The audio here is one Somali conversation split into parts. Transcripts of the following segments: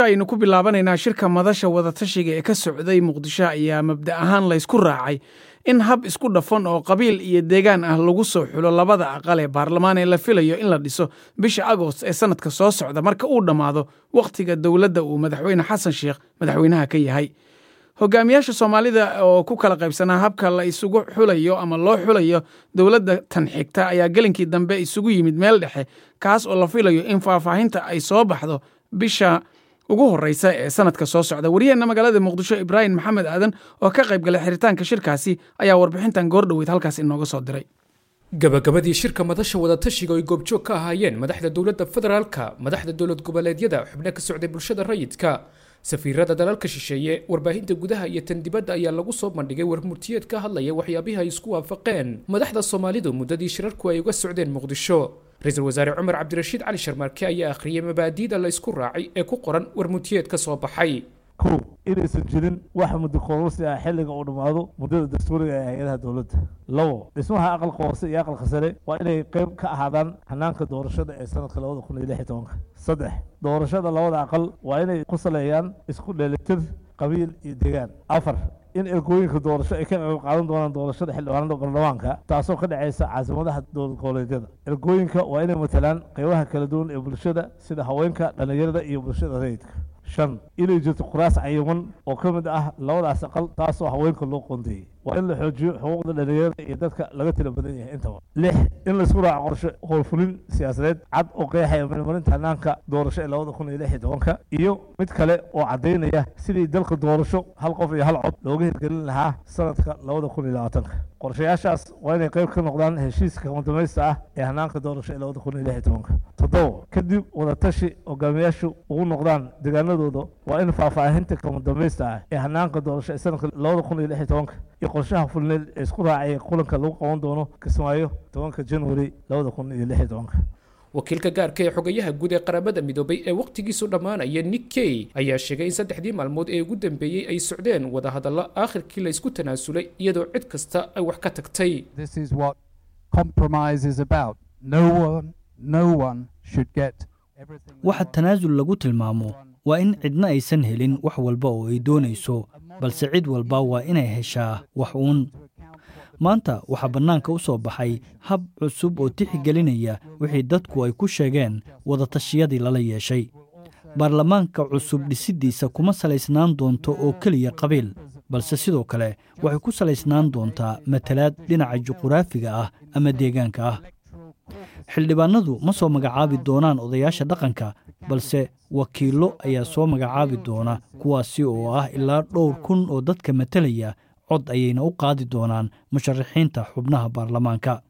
aynu ku bilaabanaynaa shirka madasha wadatashiga ee ka socday muqdisho ayaa mabda ahaan laysku raacay in hab isku dhafan oo qabiil iyo deegaan ah lagu soo xulo labada aqal ee baarlamaan ee la filayo in la dhiso bisha agost ee sanadka soo socda marka uu dhammaado wakhtiga dowladda uu madaxweyne xasan sheekh madaxweynaha ka yahay hogaamiyaasha soomaalida oo ku kala qaybsanaa habka la isugu xulayo ama loo xulayo dowladda tan xigta ayaa gelinkii dambe isugu yimid meel dhexe kaas oo la filayo in faahfaahinta ay soo baxdo bisha ugu horeysa ee sanadka soo socda wariyaheenna magaalada muqdisho ibraahim maxamed aadan oo ka qayb galay xiritaanka shirkaasi ayaa warbixintan goordhoweyd halkaas inooga soo diray gabagabadii shirka madasha wadatashiga ay goobjoog ka ahaayeen madaxda dowladda federaalka madaxda dowlad goboleedyada xubno ka socday bulshada rayidka safiirada dalalka shisheeye warbaahinta gudaha iyo tan dibadda ayaa lagu soo bandhigay warmurtiyeed ka hadlaya waxyaabihii ay isku waafaqeen madaxda soomaalidu muddadii shirarku ay uga socdeen muqdisho ra-iisul wasaare cumar cabdirashiid cali sharmaarke ayaa akhriyay mabaadiida la isku raacay ee ku qoran warmurtiyeed ka soo baxay kow inaysan jirin wax muddo kororsi ah xilliga uu dhammaado muddada dastuuriga ee hay-adaha dowladda labo dhismaha aqalka hoose iyo aqalka sare waa inay qayb ka ahaadaan hanaanka doorashada ee sanadka labada kun iyo lix iyo tobanka saddex doorashada labada aqal waa inay ku saleeyaan isku dheelitir qabiil iyo deegaan afar in ergooyinka doorasho ay ka qayb qaadan doonaan doorashada xildhibaanada baarlamaanka taasoo ka dhacaysa caasimadaha dowlad goboleedyada ergooyinka waa inay matalaan qaybaha kala duwan ee bulshada sida haweenka dhallinyarada iyo bulshada rayidka shan inay jirto kuraas cayiman oo ka mid ah labadaas aqal taasoo haweenka loo qoondeeyey waa in la xoojiyo xuquuqda dhallinyarada iyo dadka laga tila badan yahay intaba lix in laisku raaco qorshe howlfulin siyaasadeed cad oo qeexaya marmarinta hanaanka doorasho ee labada kun iyo lix iyo tobanka iyo mid kale oo caddaynaya sidii dalka doorasho hal qof iyo hal cod looga hirgelin lahaa sanadka labada kun iyo labaatanka qorshayaashaas waa inay qayb ka noqdaan heshiiska kamadamaysta ah ee hanaanka doorasho ee labada kun iyo lix iyo tobanka toddoba kadib wadatashi hogaamiyaashu ugu noqdaan deegaanadooda waa in faahfaahinta kamadamaysta ah ee hanaanka doorasho ee sanadka labada kun iyo lix iyo tobanka iyo qorshaha fulneed ee isku raacaya kulanka lagu qaban doono kismaayo tobanka january labada kun iyo lix iyo tobanka wakiilka gaarka ee xogayaha guud ee qaramada midoobay ee wakhtigiisu dhammaanaya nick key ayaa sheegay in saddexdii maalmood ee ugu dambeeyey ay socdeen wadahadallo aakhirkii la isku tanaasulay iyadoo cid kasta ay wax ka tagtay This is what compromise is about. No one, no one should get everything. they waxa want. tanaasul lagu tilmaamo waa in cidna aysan helin wax walba oo ay doonayso balse cid walba waa inay heshaa wax uun maanta waxaa bannaanka u soo baxay hab cusub oo tixigelinaya wixii dadku ay ku sheegeen wadatashiyadii lala yeeshay baarlamaanka cusub dhisiddiisa kuma salaysnaan doonto oo keliya qabiil balse sidoo kale waxay ku salaysnaan doontaa matalaad dhinaca juquraafiga ah ama deegaanka ah xildhibaanadu ma soo magacaabi doonaan odayaasha dhaqanka balse wakiillo ayaa soo magacaabi doona kuwaasi oo ah ilaa dhowr kun oo dadka matalaya cod ayayna u qaadi doonaan musharaxiinta xubnaha baarlamaanka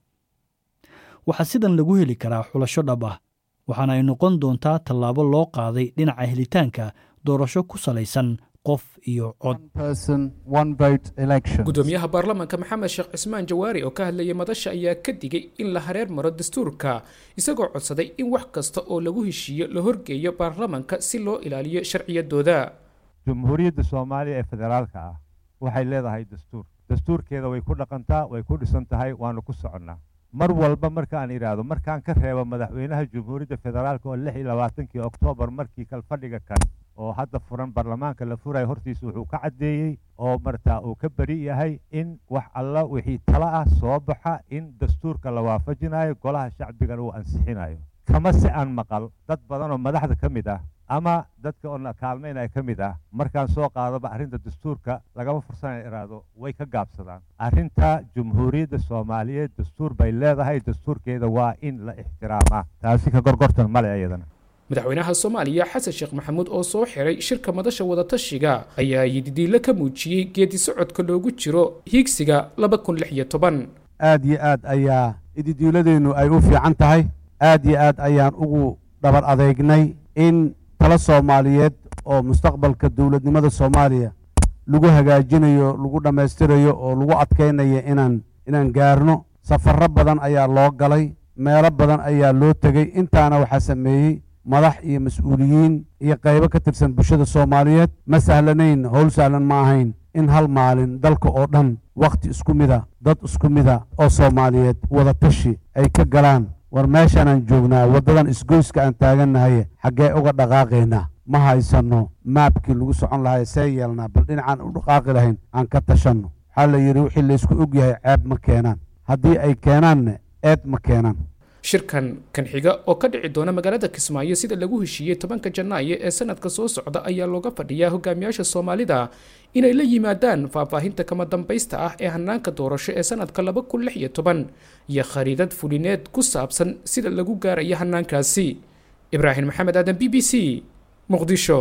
waxaa sidan lagu heli karaa xulasho dhab ah waxaana ay noqon doontaa tallaabo loo qaaday dhinaca helitaanka doorasho ku salaysan qof iyo cod One person, one vote election. gudoomiyaha baarlamaanka maxamed sheekh cismaan jawaari oo ka hadlayay madasha ayaa ka digay in la hareer maro dastuurka isagoo codsaday in wax kasta oo lagu heshiiyo la horgeeyo baarlamaanka si loo ilaaliyo sharciyadooda jumhuuriyadda soomaaliya ee federaalka ah waxay leedahay dastuur dastuurkeeda way ku dhaqantaa way ku dhisan tahay waanu ku soconnaa mar walba markaan idhaahdo markaan ka reebo madaxweynaha jumhuuriyadda federaalka oo lix iyo labaatankii oktoobar markii kalfadhiga kan oo hadda furan baarlamaanka la furayo hortiisa wuxuu ka caddeeyey oo martaa uu ka beri yahay in wax alla wixii tala ah soo baxa in dastuurka la waafajinayo golaha shacbigana uu ansixinayo kama si aan maqal dad badan oo madaxda ka mid ah ama dadka oo na kaalmaynaya ka mid ah markaan soo qaadaba arrinta dastuurka lagama fursanaya iraahdo way ka gaabsadaan arrinta jumhuuriyadda soomaaliyeed dastuur bay leedahay dastuurkeeda waa in la ixtiraamaa taasi ka gorgortan male iyadana madaxweynaha soomaaliya xasan sheekh maxamuud oo soo xiray shirka madasha wadatashiga ayaa yididiilo ka muujiyey geedi socodka loogu jiro hiigsiga laba kun lix iyo toban aad iyo aad ayaa ididiiladeennu ay u fiican tahay aad iyo aad ayaan ugu dhabar adeegnay in talo soomaaliyeed oo mustaqbalka dowladnimada soomaaliya lagu hagaajinayo lagu dhammaystirayo oo lagu adkaynayo inaan inaan gaarno safarro badan ayaa loo galay meelo badan ayaa loo tegey intaana waxaa sameeyey madax iyo mas-uuliyiin iyo qaybo ka tirsan bulshada soomaaliyeed ma sahlanayn howl sahlan ma ahayn in hal maalin dalka oo dhan wakhti isku mida dad isku mida oo soomaaliyeed wadatashi ay ka galaan war meeshaanaan joognaa waddadan isgoyska aan taagannahay xaggee uga dhaqaaqaynaa ma haysano maabkii lagu socon lahay see yeelnaa bal dhinacaan u dhaqaaqi lahayn aan ka tashanno waxaa la yidhi wixii laysku og yahay ceeb ma keenaan haddii ay keenaanna eed ma keenaan shirkan kan xiga oo ka dhici doona magaalada kismaayo sida lagu heshiiyey tobanka janaayo ee sanadka soo socda ayaa looga fadhiyaa hogaamiyaasha soomaalida inay la yimaadaan faahfaahinta kama dambaysta ah ee hanaanka doorasho ee sanadka laba kun lix iyo toban iyo khariidad fulineed ku saabsan sida lagu gaaraya hanaankaasi ibraahim maxamed aadan b b c muqdisho